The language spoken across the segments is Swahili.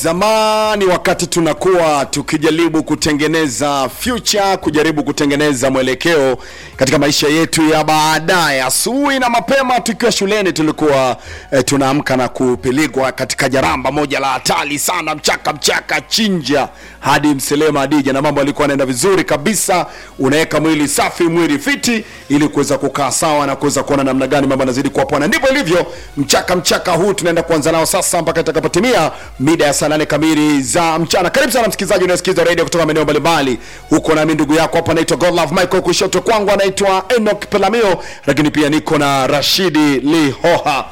Zamani wakati tunakuwa tukijaribu kutengeneza future, kujaribu kutengeneza mwelekeo katika maisha yetu ya baadaye, asubuhi na mapema tukiwa shuleni tulikuwa eh, tunaamka na kupelekwa katika jaramba moja la hatari sana, mchaka mchaka, chinja hadi Mselema Adija, na mambo yalikuwa yanaenda vizuri kabisa. Unaweka mwili safi, mwili fiti, ili kuweza kukaa sawa na kuweza kuona namna gani mambo yanazidi kuwa poa, na ndivyo ilivyo. Mchaka mchaka huu tunaenda kuanza nao sasa mpaka itakapotimia mida ya saa nane kamili za mchana. Karibu sana msikilizaji unayesikiza radio kutoka maeneo mbalimbali huko, nami ndugu yako hapa naitwa Godlove Michael, kushoto kwangu anaitwa Enoch Pelamio, lakini pia niko na Rashidi Lihoha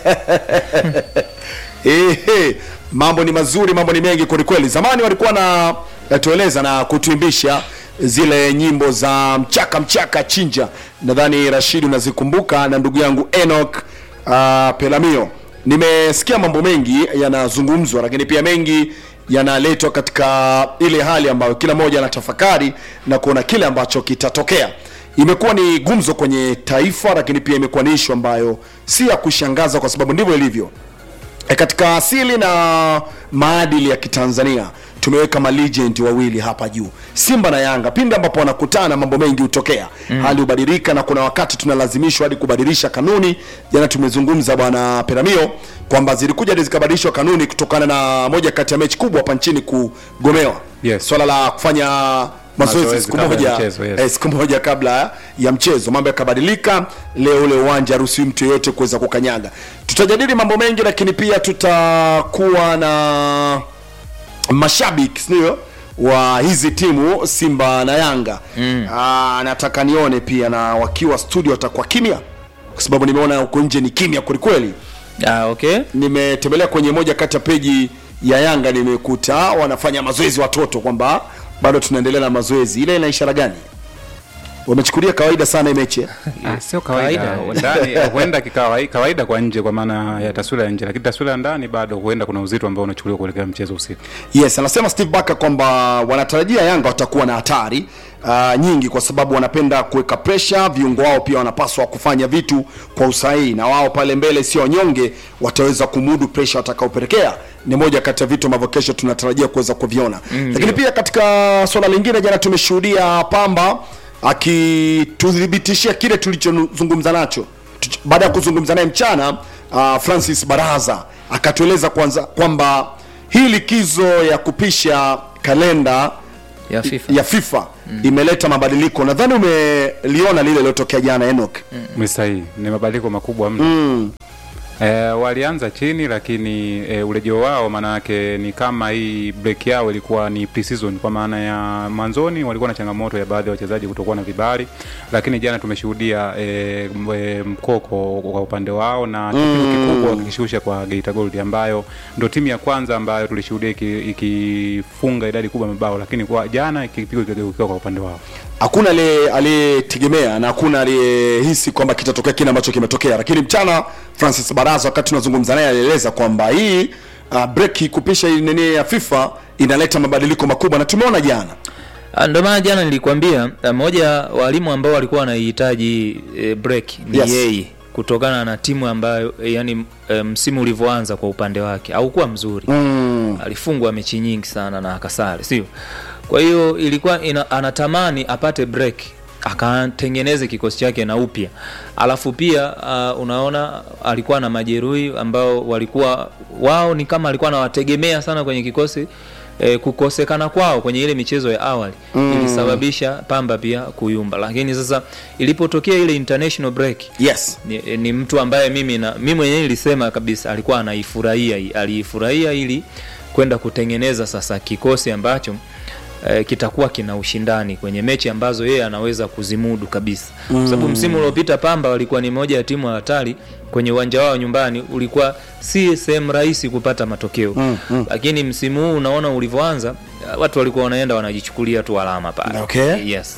Ehe, mambo ni mazuri, mambo ni mengi kwelikweli. Zamani walikuwa na tueleza na kutuimbisha zile nyimbo za mchaka mchaka chinja, nadhani Rashidi unazikumbuka na ndugu yangu Enoch uh, Pelamio. Nimesikia mambo mengi yanazungumzwa, lakini pia mengi yanaletwa katika ile hali ambayo kila mmoja anatafakari na kuona kile ambacho kitatokea. Imekuwa ni gumzo kwenye taifa, lakini pia imekuwa ni ishu ambayo si ya kushangaza, kwa sababu ndivyo ilivyo. E, katika asili na maadili ya Kitanzania tumeweka malegend wawili hapa juu, Simba na Yanga. Pindi ambapo wanakutana, mambo mengi hutokea, hali hubadilika, na kuna wakati tunalazimishwa hadi kubadilisha kanuni. Jana tumezungumza bwana Peramio kwamba zilikuja hadi zikabadilishwa kanuni kutokana na moja kati ya mechi kubwa hapa nchini kugomewa, Yes. swala la kufanya mazoezi Mazoezi siku kabla ya moja mchezo, yes. eh, siku moja kabla ya mchezo, mambo yakabadilika. Leo ule uwanja haruhusiwi mtu yeyote kuweza kukanyaga. Tutajadili mambo mengi, lakini pia tutakuwa na mashabiki sindio wa hizi timu Simba na Yanga mm. nataka nione pia na wakiwa studio watakuwa kimya, kwa sababu nimeona huko nje ni kimya kwelikweli. Ah, okay. Nimetembelea kwenye moja kati ya peji ya Yanga, nimekuta wanafanya mazoezi watoto, kwamba bado tunaendelea na mazoezi. Ile ina ishara gani? Wamechukulia kawaida sana hii mechi eh? Ah, sio kawaida Kawaida. ndani huenda kikawa kawaida kwa nje kwa maana ya taswira ya nje, lakini taswira ya ndani bado huenda kuna uzito ambao unachukuliwa kuelekea mchezo usiku. Yes, anasema Steve Barker kwamba wanatarajia Yanga watakuwa na hatari uh, nyingi kwa sababu wanapenda kuweka pressure. Viungo wao pia wanapaswa kufanya vitu kwa usahihi, na wao pale mbele sio wanyonge, wataweza kumudu pressure watakaopelekea. Ni moja kati ya vitu ambavyo kesho tunatarajia kuweza kuviona mm, lakini pia katika swala lingine, jana tumeshuhudia Pamba akituthibitishia kile tulichozungumza nacho Tuch- baada ya kuzungumza naye mchana. Uh, Francis Baraza akatueleza kwanza kwamba hii likizo ya kupisha kalenda Ya FIFA. ya FIFA imeleta mabadiliko. Nadhani umeliona lile lilotokea jana Enoch. Ni sahihi, ni mabadiliko makubwa mno. Eh, walianza chini lakini eh, urejeo wao maana yake ni kama hii break yao ilikuwa ni pre-season, kwa maana ya mwanzoni walikuwa na changamoto ya baadhi ya wachezaji kutokuwa na vibali, lakini jana tumeshuhudia eh, m- eh, mkoko kwa upande wao na kipigo kikubwa wakikishusha kwa Geita Gold ambayo ndo timu ya kwanza ambayo tulishuhudia iki- ikifunga idadi kubwa ya mabao, lakini kwa jana kipigo kikageukiwa kwa upande wao. Hakuna aliye- aliyetegemea na hakuna aliyehisi kwamba kitatokea kile ambacho kimetokea, lakini mchana Francis Baraza wakati tunazungumza naye alieleza kwamba hii uh, break kupisha hii nini ya FIFA inaleta mabadiliko makubwa na tumeona jana. Ah, Ndio maana jana nilikwambia ah, mmoja wa walimu ambao walikuwa wanahitaji e, break ni Yes. yeye kutokana na timu ambayo e, yani e, msimu ulivyoanza kwa upande wake haukuwa mzuri Mm. alifungwa mechi nyingi sana na akasare, sio? Kwa hiyo ilikuwa ina, anatamani apate break akatengeneze kikosi chake na upya, alafu pia uh, unaona alikuwa na majeruhi ambao walikuwa wao ni kama alikuwa anawategemea sana kwenye kikosi eh, kukosekana kwao kwenye ile michezo ya awali mm. ilisababisha Pamba pia kuyumba, lakini sasa ilipotokea ile international break Yes. ni, ni mtu ambaye mimi na mimi mwenyewe nilisema kabisa alikuwa anaifurahia hii- aliifurahia ili kwenda kutengeneza sasa kikosi ambacho eh, kitakuwa kina ushindani kwenye mechi ambazo yeye anaweza kuzimudu kabisa kwa sababu msimu uliopita Pamba walikuwa ni moja ya timu hatari kwenye uwanja wao nyumbani, ulikuwa si sehemu rahisi kupata matokeo Mm, mm. lakini msimu huu unaona ulivyoanza, watu walikuwa wanaenda wanajichukulia tu alama pale. Okay. Yes.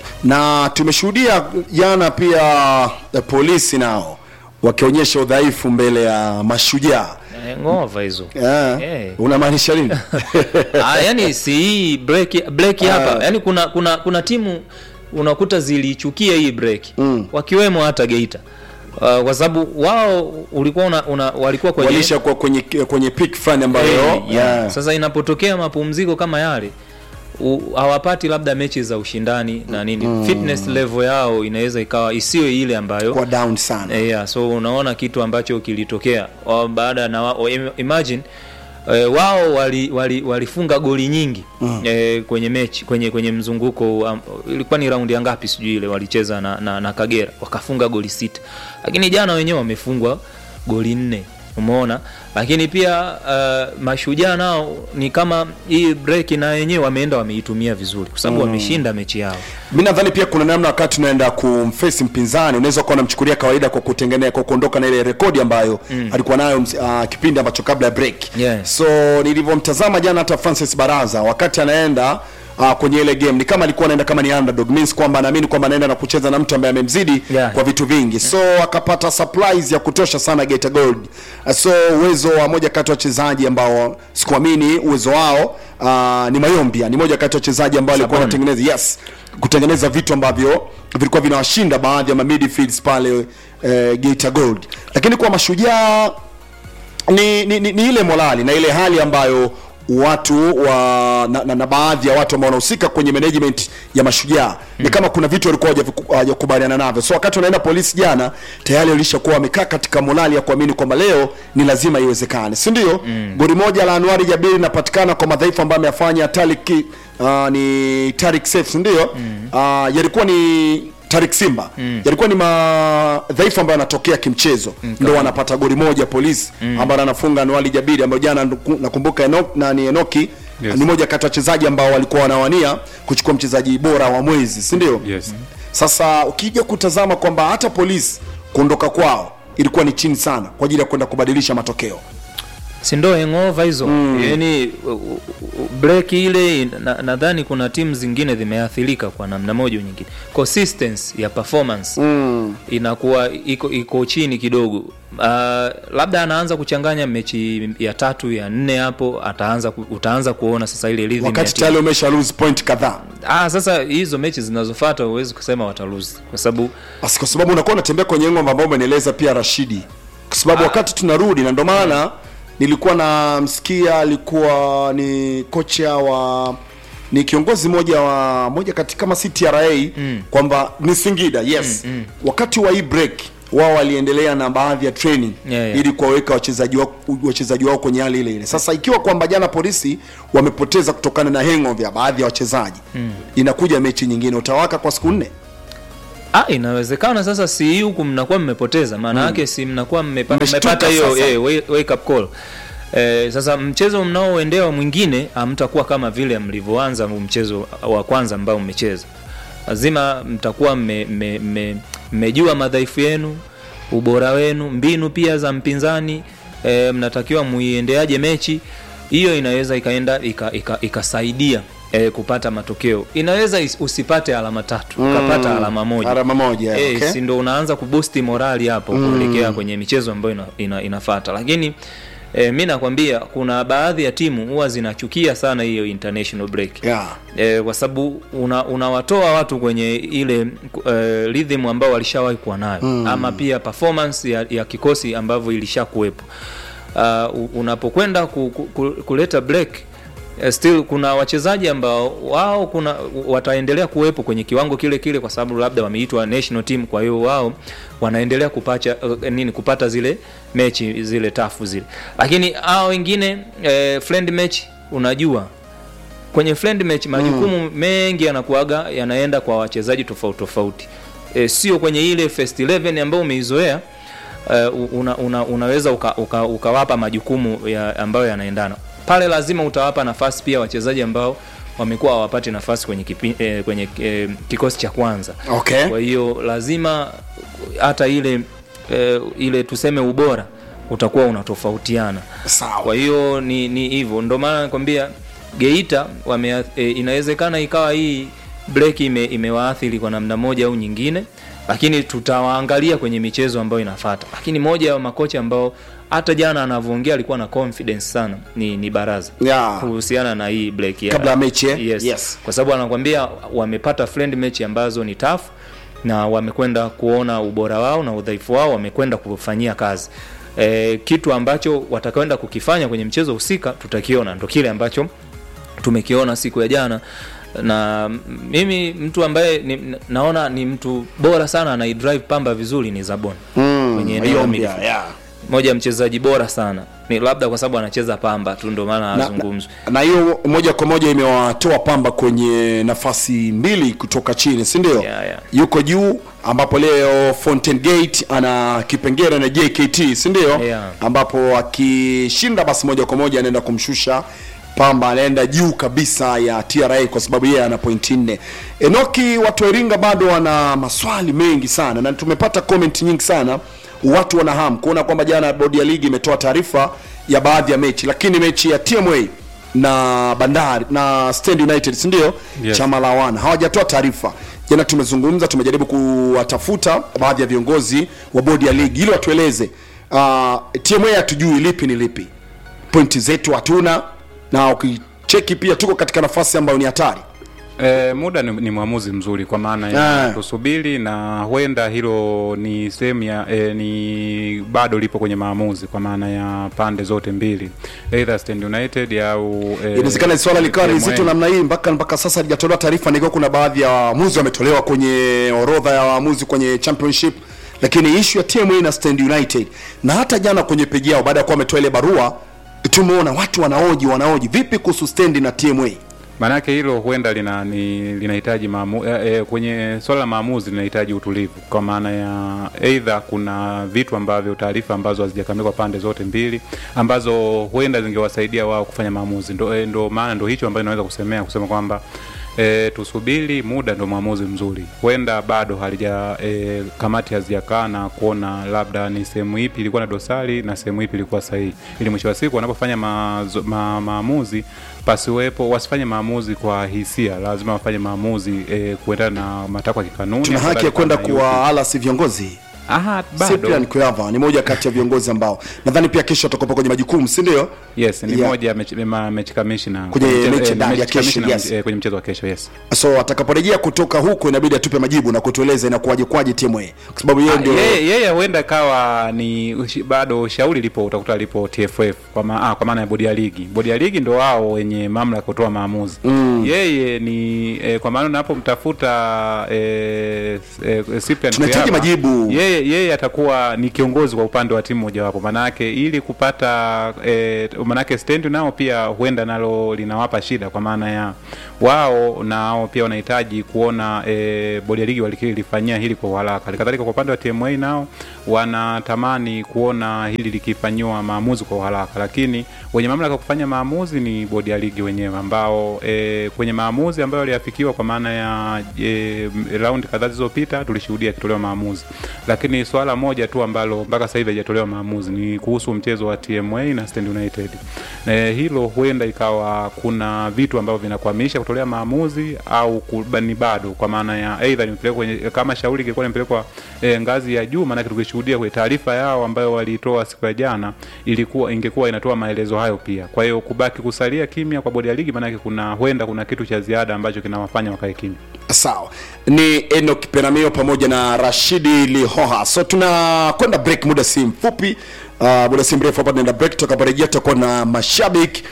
na tumeshuhudia jana pia eh, polisi nao wakionyesha udhaifu mbele ya mashujaa Eh, ngova hizo yeah. Eh. unamaanisha nini ah, yani si hii break break hapa yani kuna kuna kuna timu unakuta zilichukia hii break Mm. wakiwemo hata Geita uh, kwa sababu wao ulikuwa una, una, walikuwa kwenye walisha kuwa kwenye kwenye peak fulani ambayo Eh, yeah. yeah. Sasa inapotokea mapumziko kama yale u- hawapati labda mechi za ushindani na nini fitness level yao inaweza ikawa isiyo ile ambayo kwa down sana Eh, yeah, so unaona kitu ambacho kilitokea wa- baada na wa, im- imagine eh, wao walifunga wali, walifunga goli nyingi mm. eh, kwenye mechi kwenye kwenye mzunguko um, ilikuwa ni raundi ya ngapi sijui ile walicheza na, na, na Kagera wakafunga goli sita, lakini jana wenyewe wamefungwa goli nne umeona lakini pia uh, mashujaa nao ni kama hii break na wenyewe wameenda wameitumia vizuri kwa sababu wameshinda mechi yao mi nadhani pia kuna namna wakati unaenda kumfesi mpinzani unaweza kuwa unamchukulia kawaida kwa kutengenea kwa kuondoka na ile rekodi ambayo mm. alikuwa nayo uh, kipindi ambacho kabla ya break Yeah. so nilivyomtazama jana hata francis baraza wakati anaenda Uh, kwenye ile game ni kama alikuwa anaenda kama ni underdog means kwamba anaamini kwamba anaenda na kucheza na mtu ambaye amemzidi Yeah. kwa vitu vingi so akapata surprise ya kutosha sana Geita Gold Uh, so uwezo wa moja kati ya wachezaji ambao sikuamini uwezo wao uh, ni Mayombia ni moja kati ya wachezaji ambao alikuwa Saboni. anatengeneza yes kutengeneza vitu ambavyo vilikuwa vinawashinda baadhi ya ma midfields pale eh, Geita Gold lakini kwa mashujaa ni, ni, ni, ni ile morali na ile hali ambayo watu wa na, na, na baadhi ya watu ambao wanahusika kwenye management ya mashujaa mm. ni kama kuna vitu walikuwa hawajaviku- hawajakubaliana navyo so wakati wanaenda polisi jana tayari walishakuwa wamekaa katika morali ya kuamini kwamba leo ni lazima iwezekane si ndio mm. goli moja la Anwari Jabiri linapatikana kwa madhaifu ambayo ameyafanya Talik uh, ni Tarik Seif si ndio mm. uh, yalikuwa ni Tarik Simba mm. yalikuwa ni madhaifu ambayo yanatokea kimchezo mm, ndo wanapata goli moja polisi mm. ambayo anafunga Anwali Jabiri ambayo jana nduku- nakumbuka Enoch, na ni Enoki Yes. ni moja kati ya wachezaji ambao walikuwa wanawania kuchukua mchezaji bora wa mwezi si ndio Yes. sasa ukija kutazama kwamba hata polisi kuondoka kwao ilikuwa ni chini sana kwa ajili ya kwenda kubadilisha matokeo si ndo hangover hizo mm. yani u- u- u- break ile na- nadhani kuna timu zingine zimeathirika kwa namna moja au nyingine consistency ya performance mm. inakuwa iko iko chini kidogo uh, labda anaanza kuchanganya mechi ya tatu ya nne hapo ataanza ku, utaanza kuona sasa ile rhythm ya wakati timu. tayari umesha lose point kadhaa ah, sasa hizo mechi zinazofuata huwezi kusema watalose kwa sababu basi kwa sababu unakuwa unatembea kwenye ngoma ambao umenieleza pia Rashidi kwa sababu wakati tunarudi na ndo maana nilikuwa namsikia alikuwa ni kocha wa ni kiongozi moja wa moja kati kama si TRA mm. kwamba ni Singida yes mm, mm. wakati wa hii break wao waliendelea na baadhi ya training Yeah, yeah. ili kuwaweka wachezaji wao wachezaji wao kwenye hali ile ile. Sasa ikiwa kwamba jana polisi wamepoteza kutokana na hangover ya baadhi ya wachezaji mm. inakuja mechi nyingine utawaka kwa siku nne Ah, inawezekana sasa si hii huku mnakuwa mmepoteza maana yake si mnakuwa mmepa- Mmeshtuka mmepata hiyo sasa. eh, wa- wake up call Eh, sasa mchezo mnaoendewa mwingine hamtakuwa kama vile mlivyoanza mchezo wa kwanza ambao mmecheza lazima mtakuwa mmejua mme, mme, mmejua madhaifu yenu ubora wenu mbinu pia za mpinzani eh, mnatakiwa muiendeaje mechi hiyo inaweza ikaenda ika- ika- ikasaidia eh, kupata matokeo inaweza is- usipate alama tatu ukapata alama moja alama moja Eh, okay. si ndo unaanza kubusti morali hapo kuelekea kwenye michezo ambayo ina, ina, inafata lakini eh, mi nakwambia kuna baadhi ya timu huwa zinachukia sana hiyo international break yeah. eh, kwa sababu una, unawatoa watu kwenye ile eh, rhythm ambao walishawahi kuwa nayo mm. ama pia performance ya, ya kikosi ambavyo ilishakuwepo uh, unapokwenda ku, ku, ku, kuleta break eh, still kuna wachezaji ambao wao kuna wataendelea kuwepo kwenye kiwango kile kile kwa sababu labda wameitwa national team kwa hiyo wao wanaendelea kupacha uh, nini kupata zile mechi zile tafu zile lakini hao wengine eh, friend match unajua kwenye friend match majukumu mm. mengi yanakuaga yanaenda kwa wachezaji tofauti tofauti e, sio kwenye ile first 11 ambayo umeizoea uh, una, una, unaweza ukawapa uka, uka ukawapa majukumu ya, ambayo yanaendana pale lazima utawapa nafasi pia wachezaji ambao wamekuwa hawapati nafasi kwenye, kipi, eh, kwenye eh, kikosi cha kwanza Okay. kwa hiyo lazima hata ile eh, ile tuseme ubora utakuwa unatofautiana Sawa. kwa hiyo ni ni hivyo ndio maana nakwambia Geita wame, e, inawezekana ikawa hii break ime, imewaathiri kwa namna moja au nyingine lakini tutawaangalia kwenye michezo ambayo inafata lakini moja ya makocha ambao hata jana anavyoongea alikuwa na confidence sana ni, ni baraza Yeah. kuhusiana na hii break ya, Kabla ya mechi, eh? yes. Yes. kwa sababu anakwambia wamepata friend match ambazo ni tough na wamekwenda kuona ubora wao na udhaifu wao wamekwenda kufanyia kazi e, kitu ambacho watakwenda kukifanya kwenye mchezo husika tutakiona ndo kile ambacho tumekiona siku ya jana na mimi mtu ambaye ni, naona ni mtu bora sana anaidrive pamba vizuri ni zabon Mm, kwenye eneo la Mayombia, midfield. yeah. moja ya mchezaji bora sana ni labda kwa sababu anacheza pamba tu ndo maana Na- azungumzwi na- na hiyo moja kwa moja imewatoa pamba kwenye nafasi mbili kutoka chini si ndio Yeah, yeah. yuko juu ambapo leo Fountain Gate ana kipengele na JKT si ndio Yeah. ambapo akishinda basi moja kwa moja anaenda kumshusha pamba anaenda juu kabisa ya TRA kwa sababu yeye ana pointi nne. Enoki, watu wa Iringa bado wana maswali mengi sana na tumepata comment nyingi sana, watu wana hamu kuona kwamba jana bodi ya ligi imetoa taarifa ya baadhi ya mechi, lakini mechi ya TMA na Bandari na Stand United si ndio? Yes. Chama la wana hawajatoa taarifa. Jana tumezungumza, tumejaribu kuwatafuta baadhi ya viongozi wa bodi ya ligi ili watueleze uh, TMA hatujui lipi ni lipi, pointi zetu hatuna, na ukicheki pia tuko katika nafasi ambayo ni hatari. E, muda ni, ni mwamuzi mzuri kwa maana Ah. ya tusubiri na huenda hilo ni sehemu ya e, ni bado lipo kwenye maamuzi kwa maana ya pande zote mbili either Stand United au e, Inawezekana swala likawa ni TMA. zito namna hii mpaka mpaka sasa halijatolewa taarifa, nikiwa kuna baadhi ya waamuzi wametolewa kwenye orodha ya waamuzi kwenye championship, lakini issue ya TMA na Stand United na hata jana kwenye peji yao baada ya kuwa wametoa ile barua, tumeona watu wanaoji wanaoji vipi kuhusu Stand na TMA. Maanake hilo huenda lina ni, linahitaji maamu, e, e, kwenye swala la maamuzi linahitaji utulivu, kwa maana ya aidha kuna vitu ambavyo taarifa ambazo hazijakamilika pande zote mbili ambazo huenda zingewasaidia wao kufanya maamuzi. Ndo, e, ndo maana ndo hicho ambacho naweza kusemea kusema kwamba E, tusubiri muda ndo maamuzi mzuri. Huenda bado halija e, kamati hazijakaa na kuona labda ni sehemu ipi ilikuwa na dosari na sehemu ipi ilikuwa sahihi, ili mwisho wa siku wanapofanya maazo- ma, maamuzi pasiwepo, wasifanye maamuzi kwa hisia, lazima wafanye maamuzi e, kuendana na matakwa ya kikanuni. Tuna ambayo haki ya kwenda yalikuwa na kuwaalasi viongozi. Aha, Cyprian bado Kuyava ni moja kati ya viongozi ambao nadhani pia kesho atakuwa kwenye majukumu, si ndio? yes, ni Yeah. moja ya mechi, ma, mechi kamishna Kwenye mchezo- mechi eh, ndani ya mechi kesho, kamishna, yes. eh, kwenye mchezo wa kesho yes. So atakaporejea kutoka huko inabidi atupe majibu na kutueleza inakuwaje kwaje TMA kwa sababu yeye Ah, ndio yeye yeye huenda kawa ni ushi- bado shauri lipo utakuta lipo TFF kwa, ma, ah, kwa maana ya bodi ya ligi. Bodi ya ligi ndo wao wenye mamlaka kutoa maamuzi mm. Yeye ni eh, kwa maana unapomtafuta eh, eh, Cyprian Tunahitaji Kuyaba, majibu. Yeye yeye atakuwa ni kiongozi kwa upande wa timu mojawapo, manake ili kupata eh, manake stand nao pia huenda nalo linawapa shida, kwa maana ya wao nao pia wanahitaji kuona eh, bodi ya ligi walikilifanyia hili kwa uharaka. Halikadhalika kwa upande wa TMA nao wanatamani kuona hili likifanyiwa maamuzi kwa uharaka, lakini wenye mamlaka ya kufanya maamuzi ni bodi ya ligi wenyewe ambao e, kwenye maamuzi ambayo yaliafikiwa kwa maana ya e, raundi kadhaa zilizopita tulishuhudia yakitolewa maamuzi, lakini swala moja tu ambalo mpaka sasa hivi haijatolewa maamuzi ni kuhusu mchezo wa TMA na Stand United. E, hilo huenda ikawa kuna vitu ambavyo vinakwamisha kutolea maamuzi au kuba- ni bado, kwa maana ya aidha nimepelekwa kwenye kama shauri ingekuwa nimepelekwa e, ngazi ya juu, maanake tukishuhudia kwenye taarifa yao ambayo walitoa siku ya jana ilikuwa ingekuwa inatoa maelezo hayo pia. Kwa hiyo kubaki kusalia kimya kwa bodi ya ligi, maanake kuna huenda kuna kitu cha ziada ambacho kinawafanya wakae kimya. sawa. Ni Enoch Peramio pamoja na Rashidi Lihoha. So tunakwenda break muda si mfupi, uh, muda si mrefu hapa tunaenda break. Tutakaporejea tutakuwa na mashabiki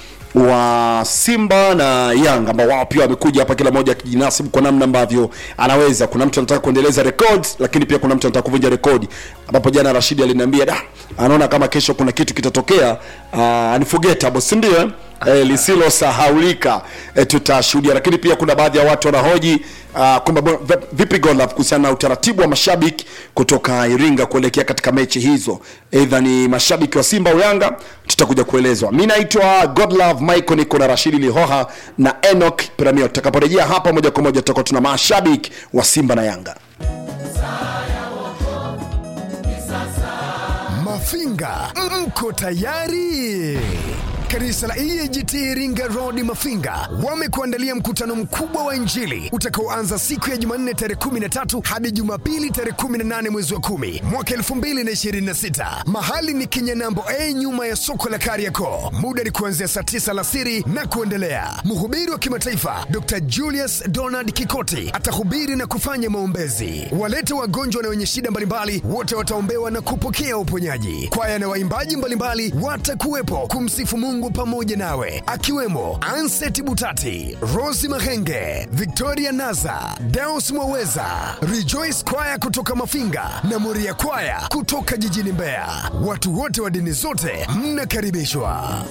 wa Simba na Yanga ambao wao pia wamekuja hapa, kila mmoja akijinasibu kwa namna ambavyo anaweza. Kuna mtu anataka kuendeleza record, lakini pia kuna mtu anataka kuvunja rekodi, ambapo jana Rashidi aliniambia da, anaona kama kesho kuna kitu kitatokea, uh, unforgettable, si ndio? eh? eh, lisilosahaulika eh, tutashuhudia, lakini pia kuna baadhi ya watu wanahoji uh, kwamba bo- vi- vipi Godlove kuhusiana na utaratibu wa mashabiki kutoka Iringa kuelekea katika mechi hizo, aidha ni mashabiki wa Simba au Yanga, tutakuja kuelezwa. Mi naitwa Godlove Michael, niko na Rashidi Lihoha na Enoch Piramio. Tutakaporejea hapa moja kwa moja, tutakuwa tuna mashabiki wa Simba na Yanga. Mafinga, mko tayari? Kanisa la EAGT Iringa Road Mafinga wamekuandalia mkutano mkubwa wa Injili utakaoanza siku ya Jumanne tarehe 13 hadi Jumapili tarehe 18 mwezi wa 10 mwaka 2026. Mahali ni Kinyanambo A nyuma ya soko la Kariakoo. Muda ni kuanzia saa 9 alasiri na kuendelea. Mhubiri wa kimataifa Dr. Julius Donald Kikoti atahubiri na kufanya maombezi. Walete wagonjwa na wenye shida mbalimbali wote wataombewa na kupokea uponyaji. Kwaya na waimbaji mbalimbali watakuwepo kumsifu Mungu pamoja nawe, akiwemo Anset Butati, Rosi Mahenge, Victoria Naza, Deus Mwaweza, Rejoice Kwaya kutoka Mafinga na Moria Kwaya kutoka jijini Mbeya. Watu wote wa dini zote mnakaribishwa.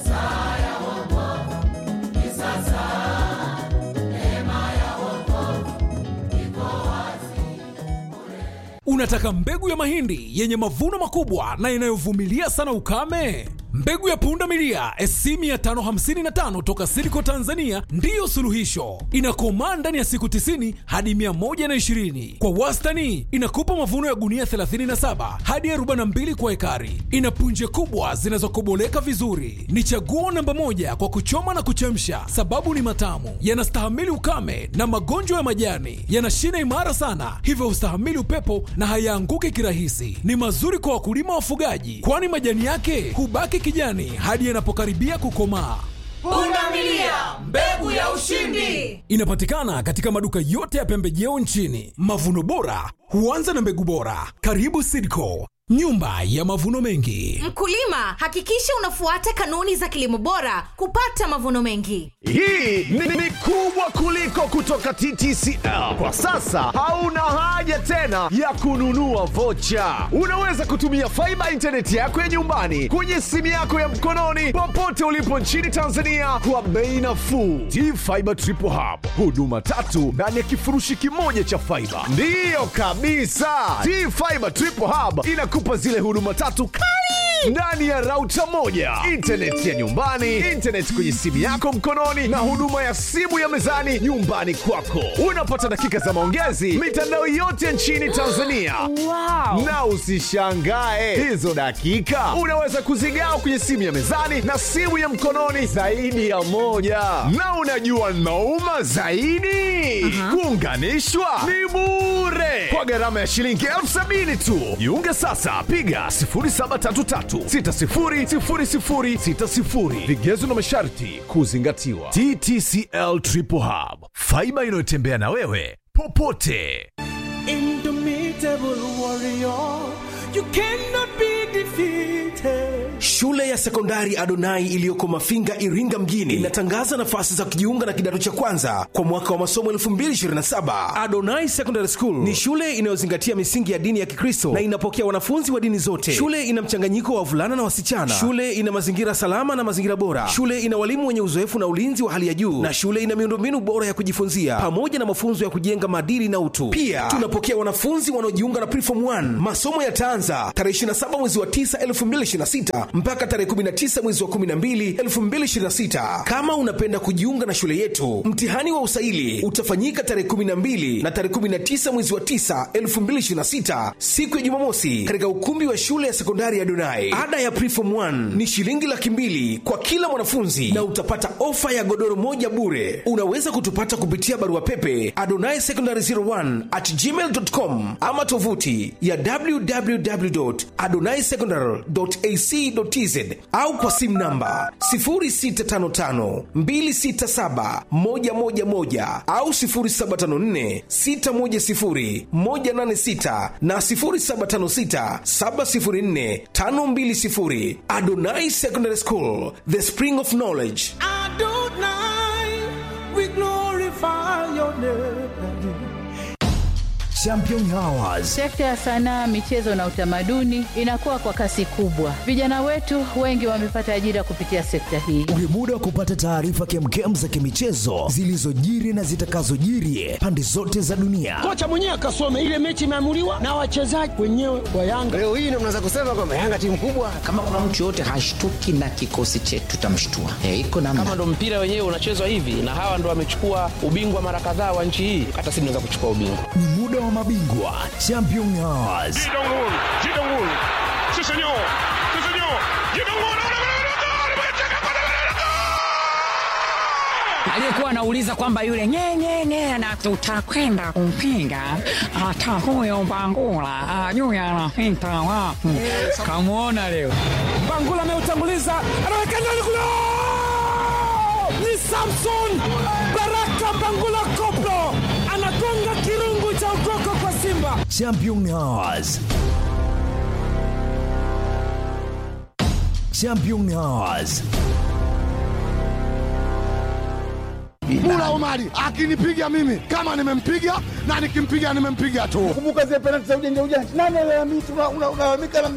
Unataka mbegu ya mahindi yenye mavuno makubwa na inayovumilia sana ukame? Mbegu ya punda milia SC 555 toka Silico Tanzania ndiyo suluhisho. Inakomaa ndani ya siku 90 hadi 120. Kwa wastani inakupa mavuno ya gunia 37 hadi 42 kwa ekari. Ina punje kubwa zinazokoboleka vizuri. Ni chaguo namba moja kwa kuchoma na kuchemsha, sababu ni matamu, yanastahimili ukame na magonjwa ya majani, yana shina imara sana, hivyo hustahimili upepo na hayaanguki kirahisi. Ni mazuri kwa wakulima wafugaji, kwani majani yake hubaki kijani hadi yanapokaribia kukomaa. Pundamilia, mbegu ya ushindi. Inapatikana katika maduka yote ya pembejeo nchini. Mavuno bora huanza na mbegu bora. Karibu Sidco, nyumba ya mavuno mengi. Mkulima, hakikisha unafuata kanuni za kilimo bora kupata mavuno mengi. Hii ni, ni kubwa kuliko kutoka TTCL. Kwa sasa hauna haja tena ya kununua vocha. Unaweza kutumia faiba intaneti yako ya nyumbani kwenye simu yako ya mkononi popote ulipo nchini Tanzania kwa bei nafuu. T-Fiber Triple Hub, huduma tatu ndani ya kifurushi kimoja cha faiba. Ndiyo kabisa, T-Fiber Triple Hub inakupa zile huduma tatu kali ndani ya rauta moja, intaneti ya nyumbani, intaneti kwenye simu yako mkononi, na huduma ya simu ya mezani nyumbani kwako. Unapata dakika za maongezi mitandao yote nchini Tanzania. Wow. Na usishangae hizo dakika unaweza kuzigawa kwenye simu ya mezani na simu ya mkononi zaidi ya moja. Na unajua nauma zaidi, kuunganishwa ni bure kwa gharama ya shilingi elfu sabini tu. Jiunge sasa, piga 0733600060. Vigezo na masharti kuzingatiwa. TTCL Triple Hub, faiba inayotembea na wewe popote. Indomitable warrior, you cannot be defeated. Shule ya sekondari Adonai iliyoko Mafinga, Iringa mjini inatangaza nafasi za kujiunga na kidato cha kwanza kwa mwaka wa masomo 2027. Adonai Secondary School ni shule inayozingatia misingi ya dini ya Kikristo na inapokea wanafunzi wa dini zote. Shule ina mchanganyiko wa wavulana na wasichana. Shule ina mazingira salama na mazingira bora. Shule ina walimu wenye uzoefu na ulinzi wa hali ya juu, na shule ina miundombinu bora ya kujifunzia pamoja na mafunzo ya kujenga maadili na utu. Pia tunapokea wanafunzi wanaojiunga na Preform 1. Masomo yataanza tarehe 27 mwezi wa 9 2026 mpaka tarehe 19 mwezi wa 12 2026. Kama unapenda kujiunga na shule yetu, mtihani wa usaili utafanyika tarehe 12 na tarehe 19 mwezi wa 9 2026, siku ya Jumamosi, katika ukumbi wa shule ya sekondari ya Donai. Ada ya Preform 1 ni shilingi laki mbili kwa kila mwanafunzi na utapata ofa ya godoro moja bure. Unaweza kutupata kupitia barua pepe adonai secondary 01 at gmail.com ama tovuti ya www.adonaisecondary.ac.tz au kwa simu namba 0655267111 au 0754610186 na 0756704520. Adonai Secondary School, the spring of knowledge. Adonai, we glorify your name. Champion Hours Sekta ya sanaa, michezo na utamaduni inakuwa kwa kasi kubwa. Vijana wetu wengi wamepata ajira kupitia sekta hii. Ni muda wa kupata taarifa kemkem za kimichezo zilizojiri na zitakazojiri pande zote za dunia. Kocha mwenyewe akasome ile mechi imeamuliwa na wachezaji wenyewe wa Yanga. Leo hii ndio mnaweza kusema kwamba Yanga timu kubwa. kama kuna mtu yoyote hashtuki na kikosi chetu tutamshtua e, iko namna kama ndo mpira wenyewe unachezwa hivi na hawa ndo wamechukua ubingwa mara kadhaa wa nchi hii hata si tunaweza kuchukua ubingwa Ni muda wa mabingwa Champion Hours. aliyekuwa anauliza kwamba yule nyenyenye na tutakwenda kumpinga hata huyo Mbangula ajui anapita wapi. Kamwona leo Bangula ameutanguliza, anaweka ndani kule, ni Samson Baraka Bangula Koplo anagonga kirungu cha ukoko kwa Simba. Championnats. Championnats. Mula Omari akinipiga mimi kama nimempiga na nikimpiga nimempiga tu. Kumbuka zile penalti za ujanja ujanja, nani alalamika? Unalalamika